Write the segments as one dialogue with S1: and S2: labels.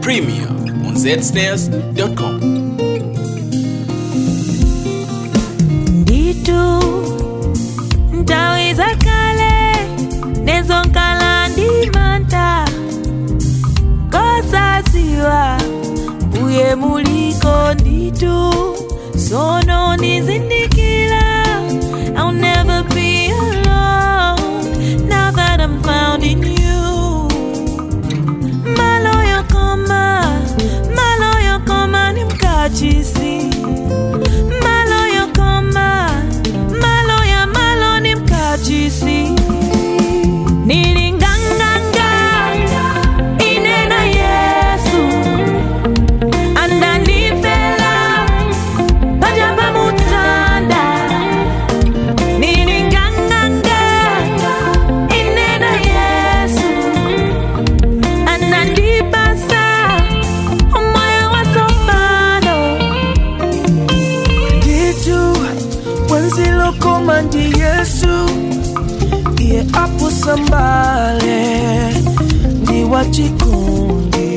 S1: Premier on zsnares.com.
S2: nditu nthawi zakale nezonkala ndi mantha kosadziwa mbuye muliko nditu sono nizindikira I'll never be alone now that I'm found in you maloyo koma maloyo koma ni mkachisi maloyo koma maloya malo ni mkachisi nilinganganga inena yesu andanifela pajamba mutanda nilinganganga inena yesu anandibasa umoyo wa sopano
S3: nditu wenzilokoma ndi yesu iye apusambale ndi wachikundi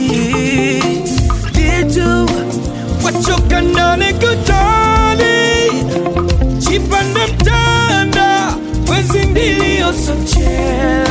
S3: nditu wachoka ndani kutali chipanda mtanda wezi ndiliyosochela